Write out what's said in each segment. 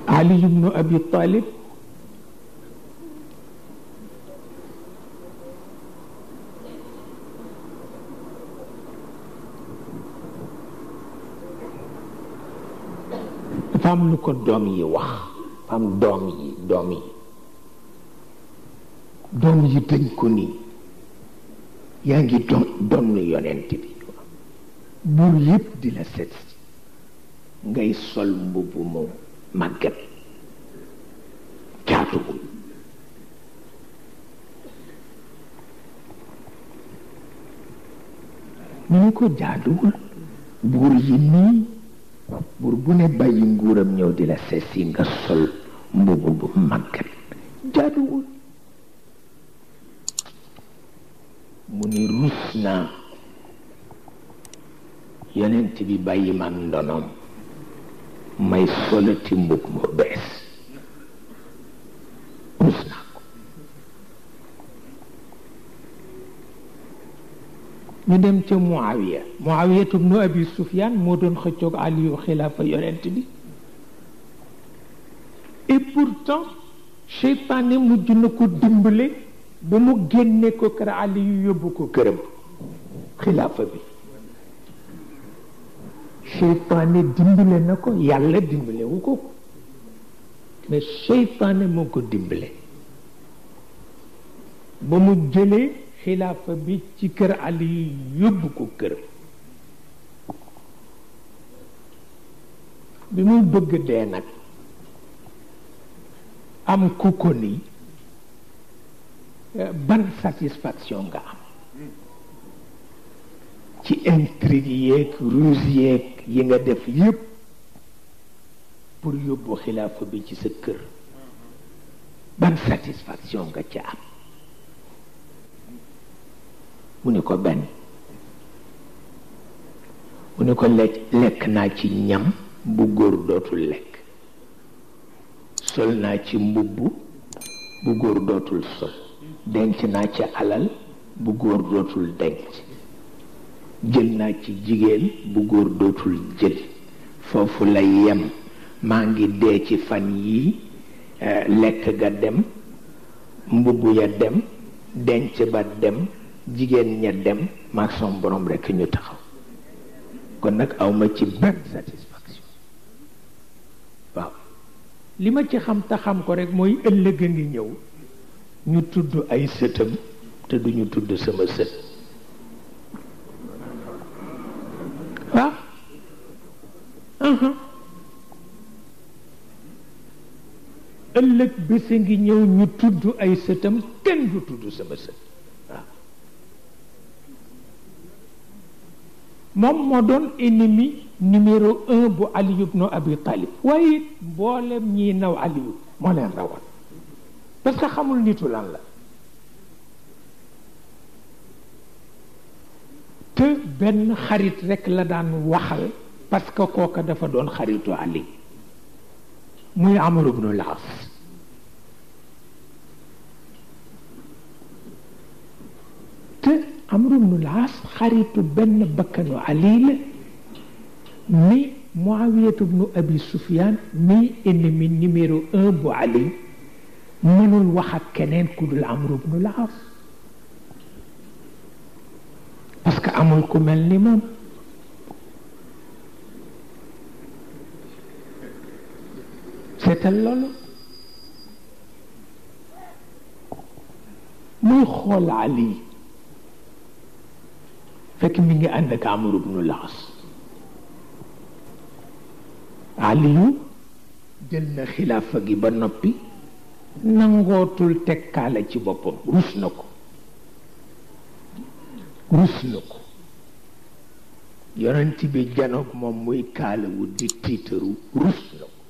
Ali ibnu Abi Talib dafa am lu ko doom yi wax dafa am doom yi doom yi doom yi dañ ko nii yaa ngi doon doon yonent bi buur yépp di la set ngay sol mbubb mu màggat jaatuwul ñu ni ko jaaduwul buur yi nii buur bu ne bàyyi nguuram ñëw di la seet si nga sol mbubb bu màggat jaaduwul mu ni rus naa yonent bi bàyyi man ndonoom may solati mbub mu bees rus naa ko ñu dem ca Muawiya Muawiyatu ibnu Abi Sufyaan moo doon xëccoog Aliyu xilaafa yonent bi et pourtant seytaane mujj na ko dimbale ba mu génne ko kër Aliyu yóbbu ko këram xilaafa bi seytaane dimbale na ko yàlla dimbale wu ko mais seytaane moo ko dimbale ba mu jëlee xilaafa bi ci kër Aliyu yóbbu ko këram bi muy bëgg dee nag am ku ko ni ban satisfaction nga am ci intrigue yeeg ruse yeeg yi nga def yépp pour yóbbu xilaafa bi ci sa kër ban satisfaction nga ca am mu ni ko benn mu ni ko lekk lekk naa ci ñam bu góor dootul lekk sol naa ci mbubb bu góor dootul sol denc naa ci alal bu góor dootul denc jël naa ci jigéen bu góor dootul jël foofu la yem maa ngi dee ci fan yii lekk ga dem mbubb ya dem denc ba dem jigéen ña dem maag son borom rekk ñu taxaw kon nag awma ci benn satisfaction waaw li ma ci xam te xam ko rek mooy ëllëg a ngi ñëw ñu tudd ay sëtam te duñu tudd sama sët waaw ëllëg bés a ngi ñëw ñu tudd ay sëtam kenn du tudd sama sët waaw moom moo doon ennemi numéro un bu Ali ibn Abi Talib waaye mboolem ñiy naw Aliyu moo leen rawal parce que xamul nitu lan la te benn xarit rekk la daan waxal parce que kooka dafa doon xaritu Ali muy Amar ibnu Laas te Amar ibnu Laas xaritu benn bakkanu Ali la mi Muawiyatu ibnu Abi Sufyaan mi ennemi numéro un bu Ali mënul wax ak keneen ku dul Amar ibnu Laas parce que amul ku mel ni moom seetal loolu muy xool Ali fekk mi ngi ànd ak Amar ibnu Laas Aliyu jël na xilaafa gi ba noppi nangootul tekkaale ci boppam rus na ko rus na ko yonent bi janoog moom muy kaalawu di tiitaru rus na ko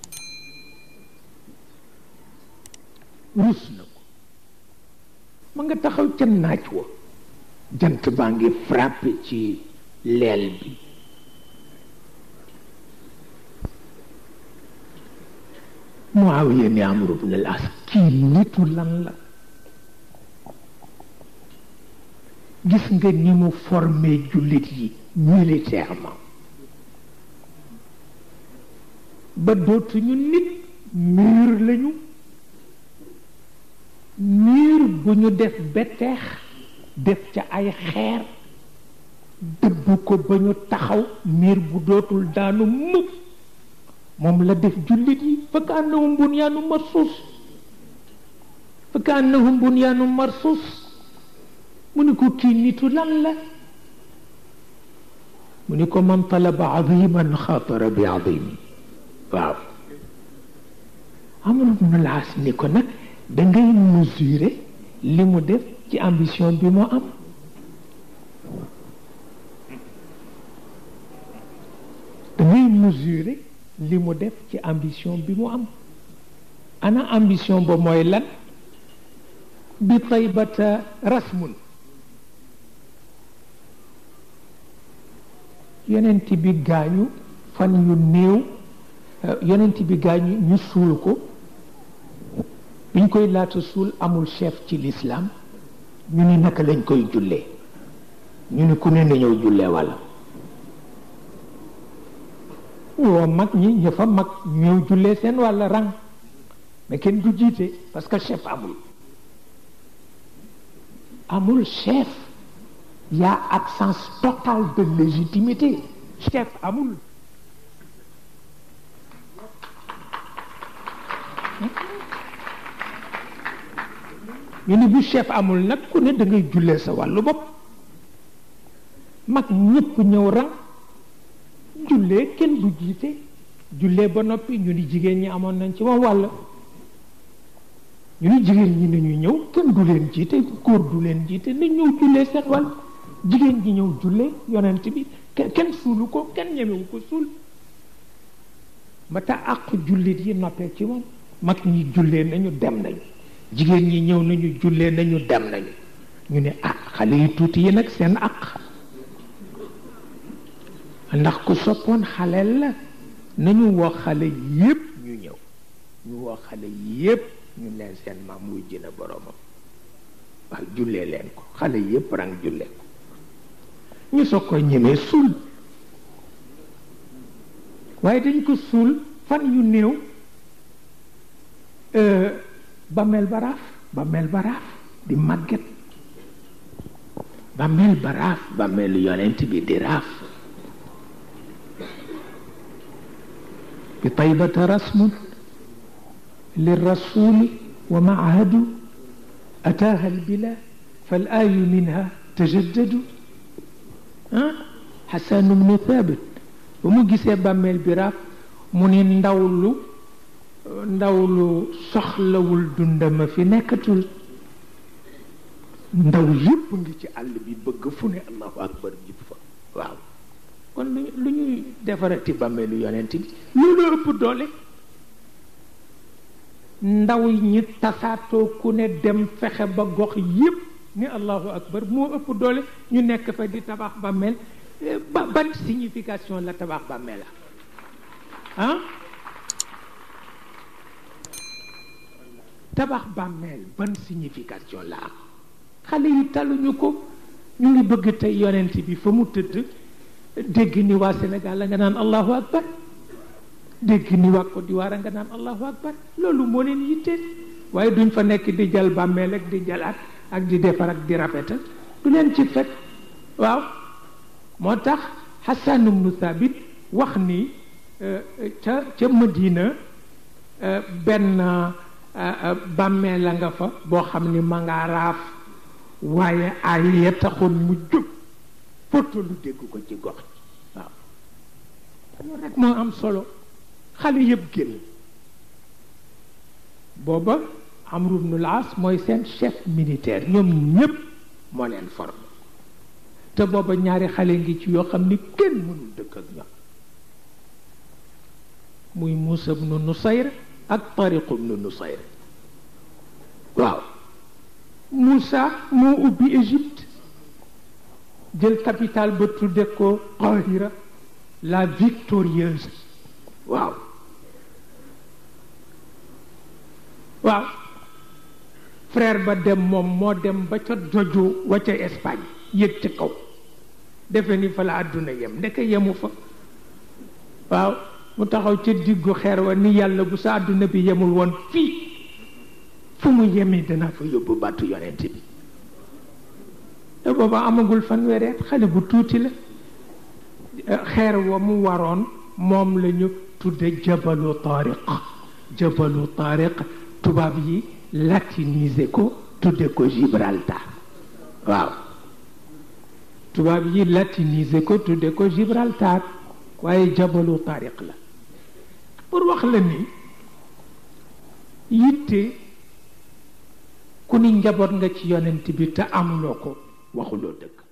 rus na ko ma nga taxaw ca naaj wa jant baa ngi frappé ci leel bi Muawiya ni Amru ibn al-As kii nitu lan la gis nga ni mu formé jullit yi militairement ba dootuñu nit mur lañu mur bu ñu def beteex def ca ay xeer dëbb ko ba ñu taxaw mur bu dootul daanu mukk moom la def jullit yi fa ka annahum bunyaanu marsus fa ka annahum bunyaanu marsus mu ni ko kii nitu lan la mu ni ko man talaba aziman xaatara bi azimi waaw amul mu laas ni ko nag da ngay mesurer li mu def ci ambition bi mu am da ngay mesurer li mu def ci ambition bi mu am ana ambition ba mooy lan bi taybata rasmun yonent bi gaañu fan yu néew yonent bi gaañu ñu suul ko biñ koy laata suul amul chef ci l'islam ñu ni naka lañ koy jullee ñu ni ku ne na ñëw jullee walla ñu woo mag ñi ña fa mag ñëw jullee seen wàlla rang mais kenn du jiite parce que chef amul amul chef y a absence totale de légitimité chef amul ñu ni bu chef amul nag ku ne da ngay jullee sa wàllu bopp mag ñëpp ñëw rang jullee kenn du jiite jullee ba noppi ñu ni jigéen ñi amoon nañ ci moom wàll ñu ni jigéen ñi nañu ñëw kenn du leen jiite góor du leen jiite nañ ñëw jullee seen wàll jigéen ñi ñëw jullee yonent bi kenn suulu ko kenn ñemewu ko suul ba tax àq jullit yi noppee ci moom mag ñi jullee nañu dem nañu jigéen ñi ñëw nañu jullee nañu dem nañu ñu ne ah xale yi tuuti yi nag seen àq ndax ku soppoon xale la nañu woo xale yépp ñu ñëw ñu woo xale yépp ñu leen seen maam wuy jëna boromam waaw jullee leen ko xale yépp rang jullee ko ñu soog ko ñemee suul waaye dañ ko suul fan yu néew bàmmeel baraaf bàmmeel baraaf di màgget bàmmeel baraaf bàmmeelu yonent bi di raaf bi taybata rasmun lirrasuli wa maahadu ataaha albila fal ayu minha tajaddadu ah xasanu bnu thabit ba mu gisee bàmmeel bi raaf mu ni ndaw lu ndaw lu soxlawul dundama fi nekkatul ndaw yépp ngi ci àll bi bëgg fu ne allahu akbar jib fa waaw kon lu lu ñuy defarati bàmmeelu yonent bi loolu ëpp doole ndaw ñi tasaatoo ku ne dem fexe ba gox yépp ni allahu akbar moo ëpp doole ñu nekk fa di tabax bàmmeel ba ban signification la tabax bàmmeel ah tabax bàmmeel ban signification la am xale yi taluñu ko ñu ngi bëgg tey yonent bi fa mu tëdd dégg ni waa Sénégal la nga naan allahu akbar dégg ni waa Côte d'Ivoire nga naan allahu akbar loolu moo leen yitteel waaye duñ fa nekk di jal bàmmeel ak di jalaat ak di defar ak di rafetal du leen ci fekk waaw moo tax Hassan ibnu Thabit wax ni ca ca Madina benn bàmmeel la nga fa boo xam ni ma ngaa raaf waaye ay ya taxoon mu jóg foto lu dégg ko ci gox ji waaw loolu rek moo am solo xale yëpp génn booba Amru ibnul As mooy seen chef militaire ñoom ñépp moo leen formé te booba ñaari xale ngi ci yoo xam ni kenn mënul dëkk ak ñoom muy Muusa ibnu Nusayr ak Tariq ibnu Nusayr waaw Moussa moo ubbi Égypte jël capitale ba tudde ko Qahira la victorieuse waaw waaw frère ba dem moom moo dem ba ca joju wa ca Espagne yëg ca kaw defe ni fa la àdduna yem ndeke yemu fa waaw mu taxaw ca diggu xeer wa ni yàlla bu sa àdduna bi yemul woon fii fu mu yemi dana fa yóbbu bàttu yonent bi te booba amagul fanweeri at xale bu tuuti la xeer wa mu waroon moom la ñu tudde jabalu tariq jabalu tariq tubaab yi latinisé ko tudde ko Gibraltar waaw tubaab yi latinisé ko tudde ko Gibraltar waaye jabalu tariq la pour wax la ni yitte ku ni njaboot nga ci yonent bi te amuloo ko waxuloo dëgg